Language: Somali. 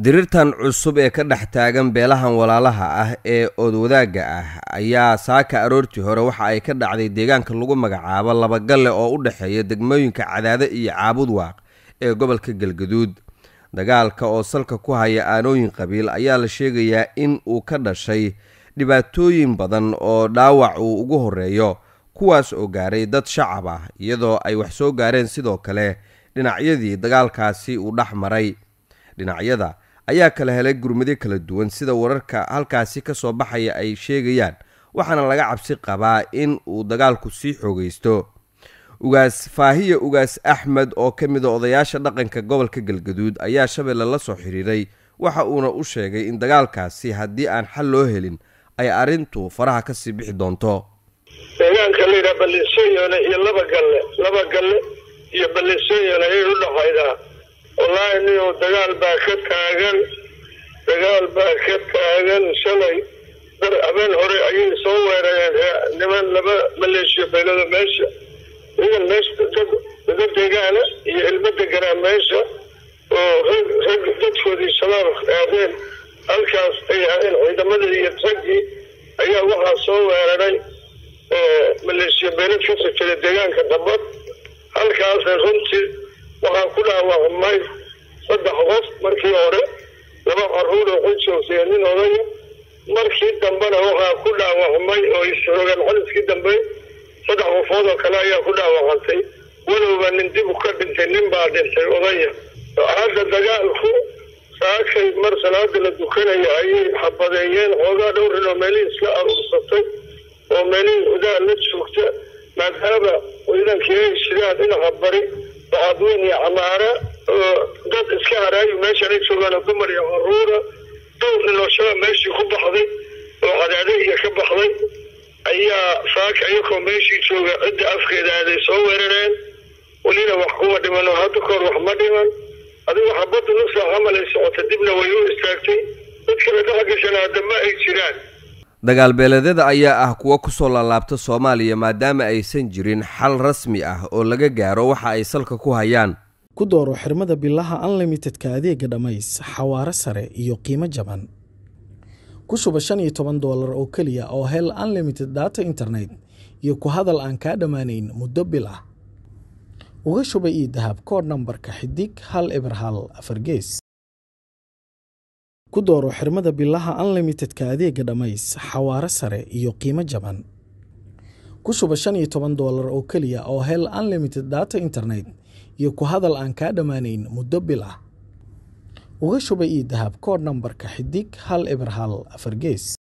dirirtan cusub ee ka dhex taagan beelahan walaalaha ah ee oodwadaagga ah ayaa saaka aroortii hore waxa ay ka dhacday deegaanka lagu magacaabo labagalle oo u dhexeeya degmooyinka cadaade iyo caabud waaq ee gobolka galgaduud dagaalka oo salka ku haya aanooyin qabiil ayaa la sheegayaa in uu ka dhashay dhibaatooyin badan oo dhaawac uu ugu horeeyo kuwaas oo gaaray dad shacab ah iyadoo ay wax soo gaareen sidoo kale dhinacyadii dagaalkaasi uu dhex maray dhinacyada ayaa kala helay gurmado kala duwan sida wararka halkaasi ka soo baxaya ay sheegayaan waxaana laga cabsi qabaa in uu dagaalku sii xoogaysto ugaas faahiya ugaas axmed oo ka mid a odayaasha dhaqanka gobolka galgaduud ayaa shabeelle la soo xiriiray waxa uuna u sheegay in dagaalkaasi haddii aan xal loo helin ay arrintu faraha kasii bixi doonto deegaanka layidhaha ballisoyone iyo laba galle laba galle iyo ballisoyone ayay u dhaxaydaa wallaahi niyow dagaal baa ka taagan dagaal baa ka taagan shalay dar habeen hore ayay soo weerareen niman laba maleeshiya beelada meesha idan meesha dada deegaana iyo ilmo deganaa meesha oo rag rag dadkoodii shabaab aadeen halkaas ay aadeen ciidamadii iyo raggii ayaa waxaa soo weeraray maleeshiya beelad ka sojeda deegaanka dambad halkaasna runtii waxaa ku dhaawacmay saddex qof markii hore laba caruur oo ku joogtay nin odaya markii dambena waxaa ku dhaawacmay oo isroogeen xaliskii dambe saddex qofood oo kale ayaa ku dhaawacantay walowba nin dib u ka dhintay nin baa dhintay odaya hadda dagaalku saakay mar salaada la dukanaya ayay xabadeeyeen xoogaa dhowrin oo meelihii iska aruursatay oo meelihii hudaa la joogta maadaama ciidankii ay shiraan dhinaca bari bacadweyn iyo camaara oo dad iska haraayu meeshan ay joogaan oo dumar iyo caruura dhowr nin oo shabab meeshii ku baxday oo cadaadaiya ka baxday ayaa saaka iyakoo meeshii jooga cidda afkeeda aaday soo weerareen welina wax kuma dhiman oo hadda kahor wax ma dhiman adigu xabadda nusaac camal ay socota dibna way u istaagtay dad kale dhex gashan haddama ay jiraan dagaalbeeleedyada ayaa ah kuwo kusoo laalaabta soomaaliya maadaama aysan jirin xal rasmi ah oo laga gaaro waxa ay salka ku hayaan ku dooro xirmada bilaha unlimitedka adeega dhammays xawaaro sare iyo qiimo jaban ku shuba shan iyo toban doolar oo keliya oo hel unlimited data internet iyo ku hadal aan kaa dhammaanayn muddo bil ah uga shuba io dahab koodh nambarka xidig hal eber hal afar gees ku dooro xirmada bilaha unlimitedka adeega dhammays xawaaro sare iyo qiimo jaban ku shuba shan iyo toban doolar oo keliya oo hel unlimited data internet iyo ku hadal aan kaa dhammaanayn muddo bil ah uga shuba io dahab koodh nambarka xidig hal eber hal afar gees